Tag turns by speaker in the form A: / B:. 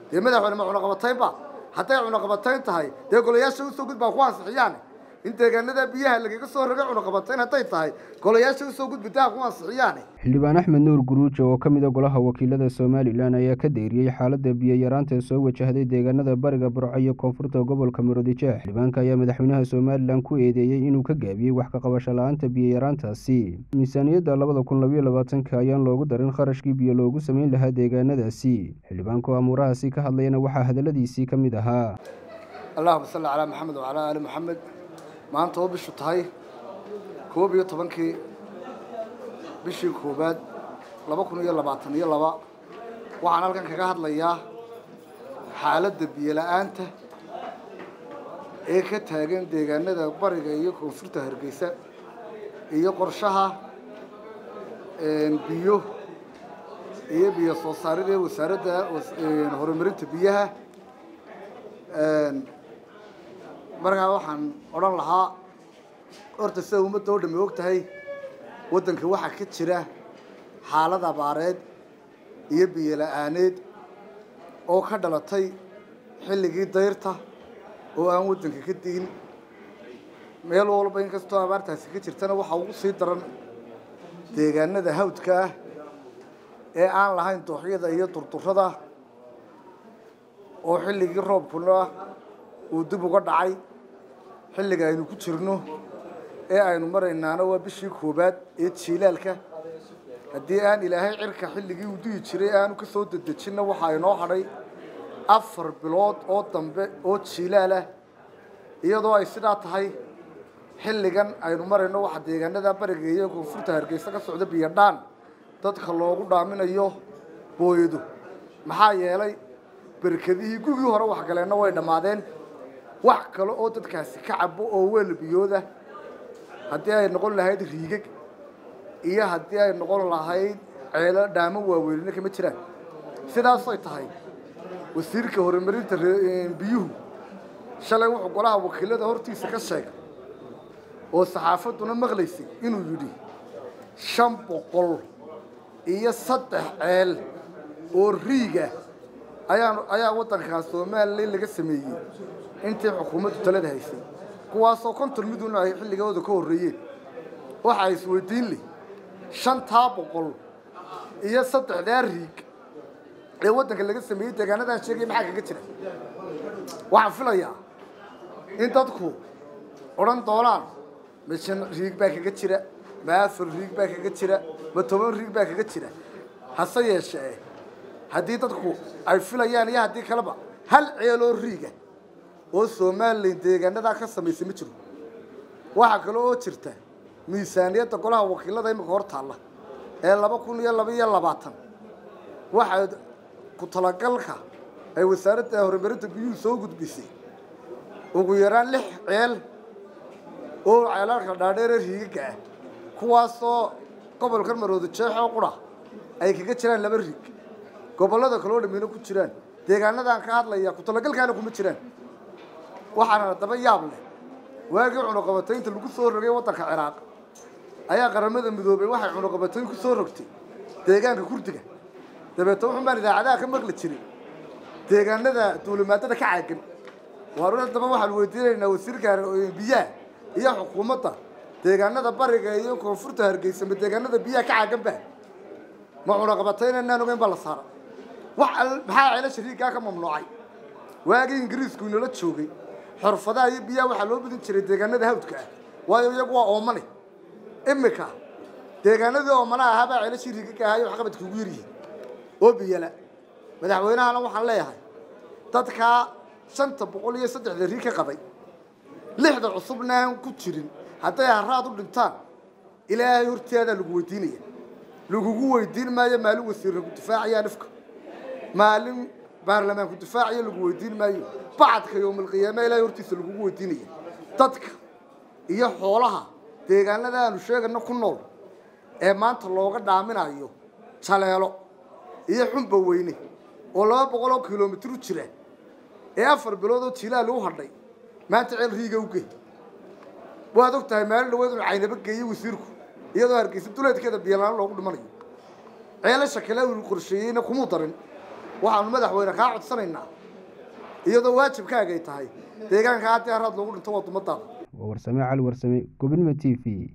A: dee madaxweyne ma cunaqabataynba hadday cunaqabatayn tahay dee golayaasha usoo gudbaa ku ansixiyaan in deegaanada biyaha lagaga soo rogay cunaqabatayn hadday tahay golayaasha usoo gudbitaa ku ansixiyaan
B: xildhibaan axmed nuur guruujo oo ka mid a golaha wakiilada somalilan ayaa ka deyriyey xaaladda biyo-yaraanta ee soo wajahday deegaanada bariga burco iyo koonfurta gobolka murudijeex xildhibaanka ayaa madaxweynaha somalilan ku eedeeyey inuu ka gaabiyey wax ka qabasho la-aanta biyo-yaraantaasi miisaaniyadda labada kun labayo labaatanka ayaan loogu darin kharashkii biyo loogu sameyn lahaa deegaanadaasi xildhibaanku amuurahaasi ka hadlayana waxaa hadalladiisii ka mid ahaa
A: allahuma salli calaa maxamed wacalaa aali maxamed maanta oo bishu tahay koob iyo tobankii bishii koowaad laba kun iyo labaatan iyo laba waxaan halkan kaga hadlayaa xaaladda biyo-la-aanta ee ka taagan deegaanada bariga iyo koonfurta hargeysa iyo qorshaha biyo iyo biyo soo saarid ee wasaaradda horumarinta biyaha markaa waxaan odhan lahaa horta sida ummadda oo dhami og tahay waddanka waxaa ka jira xaalad abaareed iyo biyo la-aaneed oo ka dhalatay xilligii dayrta oo aan waddanka ka diin meel walba inkastoo abaartaasi ka jirtana waxaa ugu sii daran deegaanada hawdka ah ee aan lahayn dooxyada iyo durdurada oo xilligii roobkuna uu dib uga dhacay xilliga aynu ku jirno ee aynu maraynaana waa bishii koowaad ee jiilaalka haddii aan ilaahay cirka xilligii uu duyi jiray aanu ka soo dedejinna waxaa inoo hadhay afar bilood oo dambe oo jiilaal ah iyadoo ay sidaa tahay xilligan aynu marayno waxaa deegaanada bariga iyo koonfurta hargeysa ka socda biyodhaan dadka loogu dhaaminayo booyadu maxaa yeelay berkadihii gugii hore waxgaleenna way dhammaadeen wax kale oo dadkaasi ka cabo oo weel biyooda haddii ay noqon lahayd riigag iyo haddii ay noqon lahayd ceelo dhaamo waaweynina kama jiraan sidaasay tahay wasiirka horumarinta biyuhu shalay wuxuu golaha wakiilada hortiisa ka sheegay oo saxaafadduna maqlaysay inuu yidhi shan boqol iyo saddex ceel oo riiga ayaa ayaa waddankaas somalilan laga sameeyey intii xukuumaddu talada haysay kuwaasoo konton miduna ay xilligooda ka horreeyeen waxaa isweydiin leh shantaa boqol iyo saddexdaa riig ee waddanka laga sameeyey deegaanadan sheegaya maxaa kaga jira waxaan filayaa in dadku odhan doonaan ma shan riig baa kaga jira ma afar riig baa kaga jira ma toban riig baa kaga jira hase yeeshee haddii dadku ay filayaan iyo haddii kaleba hal ceeloo riiga oo somalilan deegaanadaa ka samaysay ma jiro waxaa kale oo jirta miisaaniyadda golaha wakiilada imika hor taalla ee laba kun iyo laba iyo labaatan waxaa ku talagalka ay wasaaradda horumarinta biyuhu soo gudbisay ugu yaraan lix ceel oo ceelalka dhaadheere riigaga ah kuwaasoo gobolkan marooda jeexoo qura ay kaga jiraan laba riig gobollada kaloo dhamina ku jiraan deegaanadaan ka hadlaya ku talagalkaana kuma jiraan waxaana daba yaab leh waagii cunuqabataynta lagu soo rogay waddanka ciraaq ayaa qaramada midoobay waxay cunuqabatayn ku soo rogtay deegaanka kurdiga dabeetna wuxun baan idaacadaha ka maqli jiray deegaanada duulimaadada ka caagan waar haddaba waxaan weydiinaynaa wasiirka biyaha iyo xukuumadda deegaanada bariga iyo koonfurta hargeysa ma deegaanada biyaha ka caaganba ma cunuqabatayn inaan ogeyn baa la saara wax maxaa ceelasha riiggaa ka mamnuucay waagii ingiriisku inala joogay xorfadaha iyo biyaha waxaa loo badin jiray deegaanada hawdka ah waayo iyagu waa oomane imika deegaanadii oomanaha ahaa baa ceelashii riigaga ahaa iyo waxqabadka ugu yaryihiin oo biyala madaxweynahana waxaan leeyahay dadkaa shanta boqol iyo saddexda riig ka qabay lixda cusubna aan ku jirin hadday haraad u dhintaan ilaahay horteedaa lagu weydiinaya lagugu weydiin maayo maalin wasiirra ku difaacayaa nafka maalin baarlamaanku difaaciyo lagu weydiin maayo bacadka yowmalqiyaama ilaahay hortiisa lagugu weydiinaya dadka iyo xoolaha deegaanada aanu sheegana ku nool ee maanta looga dhaaminayo jaleelo iyo xunba weyne oo laba boqol oo kilomitr u jira ee afar bilood oo jilaal u hadhay maanta ceel riiga u gey waad og tahay maalin dhaweed inu caynaba geeyey wasiirku iyadoo hargeysa duleedkeeda biyalaan loogu dhimanayo ceelasha kale uu qorsheeyeyna kumuu darin waxaanu madaxweyne kaa codsanaynaa iyadoo waajibkaagay tahay deegaanka haddii haraad loogu dhinto waa dumadaada
B: waa warsame cali warsame gobonimo t v